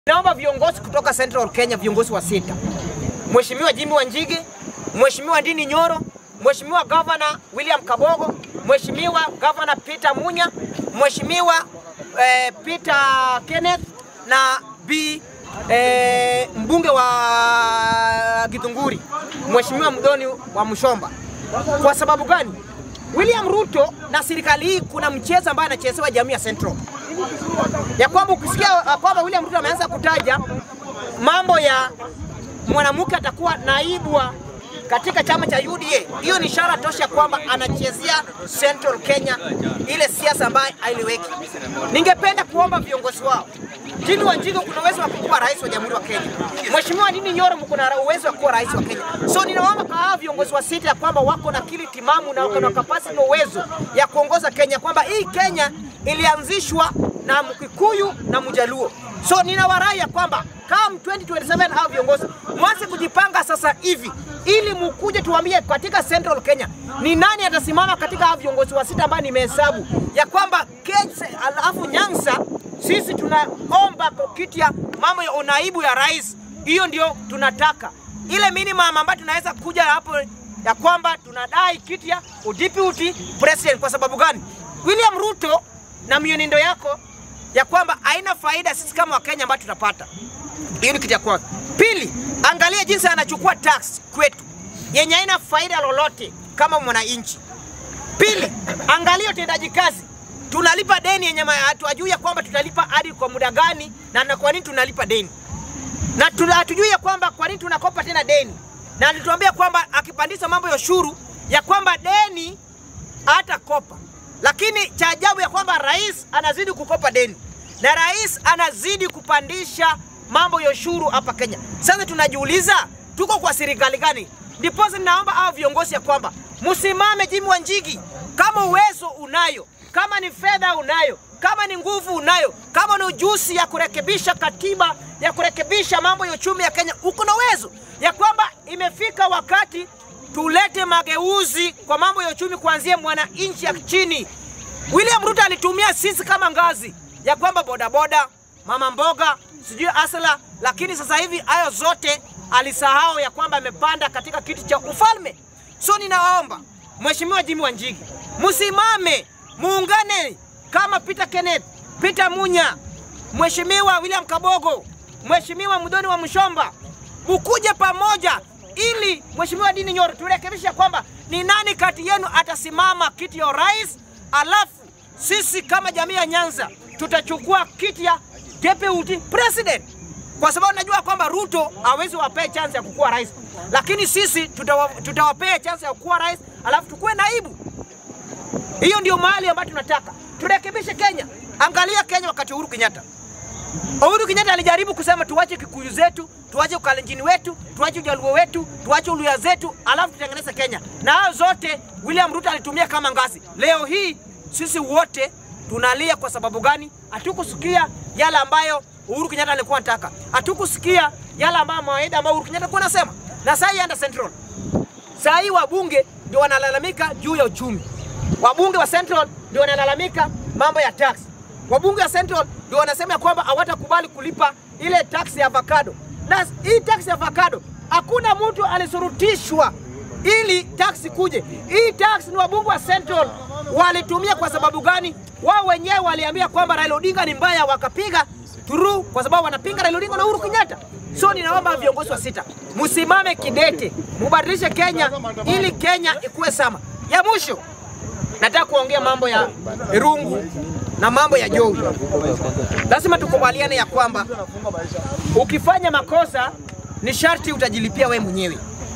Naomba viongozi kutoka Central Kenya, viongozi wa sita, Mheshimiwa Jimmy Wanjigi, Mheshimiwa Ndini Nyoro, Mheshimiwa Governor William Kabogo, Mheshimiwa Governor Peter Munya, Mheshimiwa eh, Peter Kenneth na B eh, mbunge wa Githunguri, Mheshimiwa Mdoni wa Mshomba. Kwa sababu gani? William Ruto na serikali hii kuna mchezo ambaye anachezewa jamii ya Central ya kwamba ukisikia uh, kwamba William Ruto ameanza kutaja mambo ya mwanamke atakuwa naibu wa katika chama cha UDA, hiyo ni ishara tosha kwamba anachezea Central Kenya ile siasa ambayo hailiweki. Ningependa kuomba viongozi wao Jimmy Wanjigi, kuna uwezo wa kuwa rais wa jamhuri wa Kenya. Mheshimiwa Ndini Nyoro, kuna uwezo wa kuwa rais wa Kenya. So ninaomba kwa hawa viongozi wa sita ya kwamba wako na akili timamu na wako na kapasiti na uwezo ya kuongoza Kenya, kwamba hii Kenya ilianzishwa na Mkikuyu na Mjaluo. So ninawarai ya kwamba kama 2027 hao viongozi mwanze kujipanga sasa hivi ili mukuje tuambie katika Central Kenya ni nani atasimama katika hao viongozi wa sita ambao nimehesabu ya kwamba Kenya, alafu Nyanza sisi tunaomba kiti ya mambo ya unaibu ya rais, hiyo ndio tunataka ile minimum ambayo tunaweza kuja hapo ya kwamba tunadai kiti ya uddeputy president. Kwa sababu gani? William Ruto na mienendo yako ya kwamba haina faida sisi kama Wakenya ambao tutapata. Hiyo ni kitu ya kwanza. Pili, angalia jinsi anachukua tax kwetu yenye haina faida lolote kama mwananchi. Pili, angalia utendaji kazi, tunalipa deni yenye hatujui ya kwamba tutalipa hadi kwa muda gani na, na kwa nini tunalipa deni na hatujui ya kwamba kwa nini tunakopa tena deni, na alituambia kwamba akipandisha mambo ya ushuru ya kwamba deni hata kopa lakini cha ajabu ya kwamba rais anazidi kukopa deni na rais anazidi kupandisha mambo ya ushuru hapa Kenya. Sasa tunajiuliza tuko kwa serikali gani? Ndiposa ninaomba hao viongozi ya kwamba msimame, Jimmy Wanjigi, kama uwezo unayo, kama ni fedha unayo, kama ni nguvu unayo, kama ni ujuzi ya kurekebisha katiba, ya kurekebisha mambo ya uchumi ya Kenya, uko na uwezo ya kwamba imefika wakati tulete mageuzi kwa mambo ya uchumi kuanzia mwananchi ya chini. William Ruto alitumia sisi kama ngazi ya kwamba bodaboda, mama mboga, sijui asala, lakini sasa hivi hayo zote alisahau ya kwamba amepanda katika kiti cha ufalme. So ninawaomba Mheshimiwa Jimmy Wanjigi, msimame, muungane kama Peter Kenneth, Peter Munya, Mheshimiwa William Kabogo, Mheshimiwa Mdoni wa Mshomba, ukuje pamoja ili Mheshimiwa Ndini Nyoro turekebishe kwamba ni nani kati yenu atasimama kiti ya rais, alafu sisi kama jamii ya Nyanza tutachukua kiti ya deputy president, kwa sababu najua kwamba Ruto hawezi wapea chance ya kukuwa rais, lakini sisi tutawa, tutawapea chance ya kukuwa rais, alafu tukuwe naibu. Hiyo ndio mahali ambayo tunataka turekebishe Kenya. Angalia Kenya wakati Uhuru Kenyatta Uhuru Kenyatta alijaribu kusema tuache Kikuyu zetu, tuache Ukalenjini wetu, tuache Ujaluo wetu, tuache Uluya zetu, alafu tutengeneze Kenya. Na hao zote William Ruto alitumia kama ngazi. Leo hii sisi wote tunalia kwa sababu gani? Hatukusikia yale ambayo Uhuru Kenyatta alikuwa anataka, hatukusikia yale ambayo mawaida ambayo Uhuru Kenyatta alikuwa anasema. Na sasa hii anda Central, sasa hii wabunge ndio wanalalamika juu ya uchumi, wabunge wa Central ndio wanalalamika mambo ya tax wabunge wa Central ndio wanasema kwamba hawatakubali kulipa ile tax ya avocado, na hii tax ya avocado hakuna mtu alisurutishwa ili tax kuje. Hii tax ni wabunge wa Central walitumia. Kwa sababu gani? Wao wenyewe waliambia kwamba Raila Odinga ni mbaya, wakapiga turu kwa sababu wanapinga Raila Odinga na Uhuru Kenyatta. So ninaomba viongozi wa sita msimame kidete, mubadilishe Kenya ili Kenya ikuwe sama. Ya mwisho nataka kuongea mambo ya Irungu na mambo ya Jowi. Lazima tukubaliane ya kwamba ukifanya makosa ni sharti utajilipia we mwenyewe.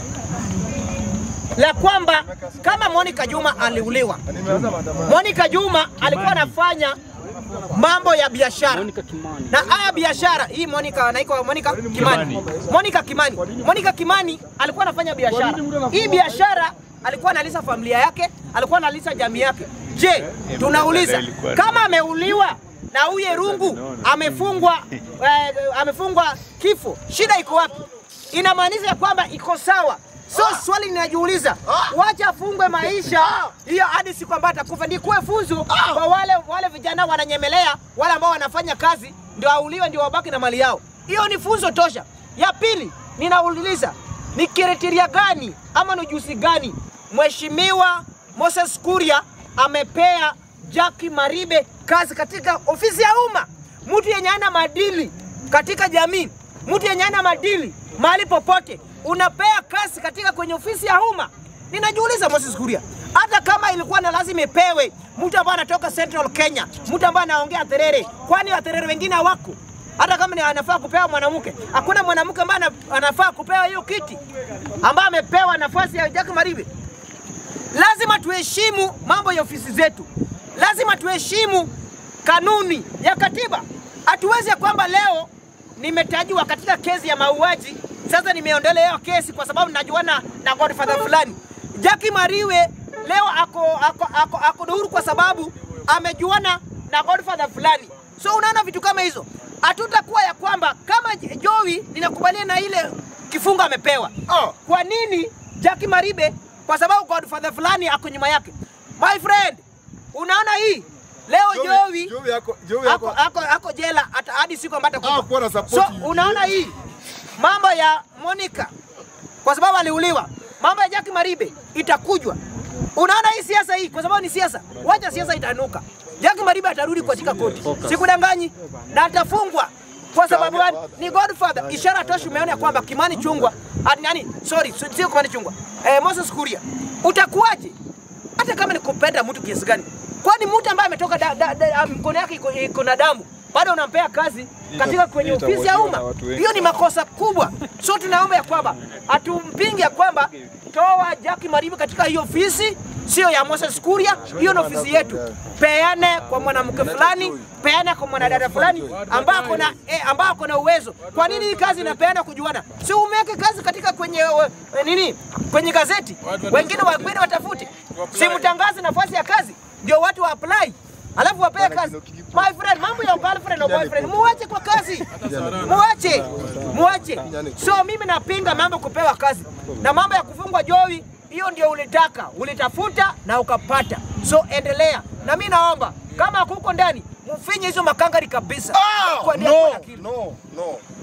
La kwamba kama Monica Juma aliuliwa, Monica Juma alikuwa anafanya mambo ya biashara na haya biashara hii Monica anaitwa Monica Kimani. Monica Kimani. Monica Kimani alikuwa anafanya biashara. Hii biashara alikuwa analisa familia yake, alikuwa analisa jamii yake. Je, tunauliza kama ameuliwa na huyu Irungu amefungwa eh, amefungwa kifo, shida iko wapi? Inamaanisha ya kwamba iko sawa. So swali ninajiuliza, wacha afungwe maisha hiyo hadi siku ambayo atakufa, ni kuwe funzo kwa wale wale vijana wananyemelea, wale ambao wanafanya kazi ndio auliwe, ndio wabaki na mali yao. Hiyo ni funzo tosha. Ya pili, ninauliza ni kriteria gani ama ni ujuzi gani Mheshimiwa Moses Kuria amepea Jackie Maribe kazi katika ofisi ya umma, mtu yenye ana madili katika jamii, mtu yenye ana madili mahali popote, unapea kazi katika kwenye ofisi ya umma. Ninajiuliza Moses Kuria, hata kama ilikuwa na lazima ipewe mtu ambaye anatoka Central Kenya, mtu ambaye anaongea Terere, kwani Waterere wengine hawako? Hata kama ni anafaa kupewa mwanamke, hakuna mwanamke ambaye ana- anafaa kupewa hiyo kiti ambaye amepewa nafasi ya Jackie Maribe. Lazima tuheshimu mambo ya ofisi zetu, lazima tuheshimu kanuni ya katiba. Hatuwezi ya kwamba leo nimetajiwa katika kesi ya mauaji, sasa nimeondolewa hiyo kesi kwa sababu najuana na godfather fulani. Jackie Mariwe leo ako, ako, ako, ako huru kwa sababu amejuana na godfather fulani. So unaona vitu kama hizo, hatutakuwa ya kwamba kama Joey ninakubaliana na ile kifungo amepewa. Ah. Kwa nini Jackie Maribe? Kwa sababu godfather fulani ako nyuma yake. My friend, unaona hii leo Joey Joey yako Joey ako, yako ako, ako jela hata hadi siku ambayo Ah, kuwa na atakufa. support So you. unaona hii mambo ya Monica kwa sababu aliuliwa, mambo ya Jackie Maribe itakujwa. Unaona hii siasa hii, kwa sababu ni siasa, wacha siasa itanuka. Jackie Maribe atarudi katika koti, sikudanganyi, na atafungwa kwa sababu gani? Ni Godfather. Ishara tosha, umeona ya kwamba Kimani Chungwa ati nani, sorry, sio sio Kimani Chungwa, eh, Moses Kuria, utakuwaje hata kama ni kupenda mtu kiasi gani? Kwani mtu ambaye ametoka da, da, da, mkono yake iko- iko na damu bado unampea kazi katika kwenye hii ofisi ya itawachiwa umma? na watu wengi Hiyo ni makosa kubwa. So tunaomba ya kwamba hatumpingi ya kwamba toa Jackie Maribe katika hiyo ofisi, sio ya Moses Kuria. Hiyo ni ofisi yetu, peane kwa mwanamke fulani, peane kwa mwanadada fulani ambao ako na eh, ambao ako na uwezo. Kwa nini hii kazi inapeana kujuana? Si umeweke kazi katika kwenye eh, nini, kwenye gazeti, wengine wakwenda watafute, si mtangaze nafasi ya kazi ndio watu wa apply alafu wapee kazi. My friend, mambo ya girlfriend na boyfriend muache kwa kazi, muache, muache. So mimi napinga mambo kupewa kazi na mambo ya kufungwa Joey, hiyo ndio ulitaka, ulitafuta na ukapata. So endelea, na mimi naomba kama kuko ndani mfinye hizo makangari kabisa. Ah, Kwa- no, kwa akili. no, no.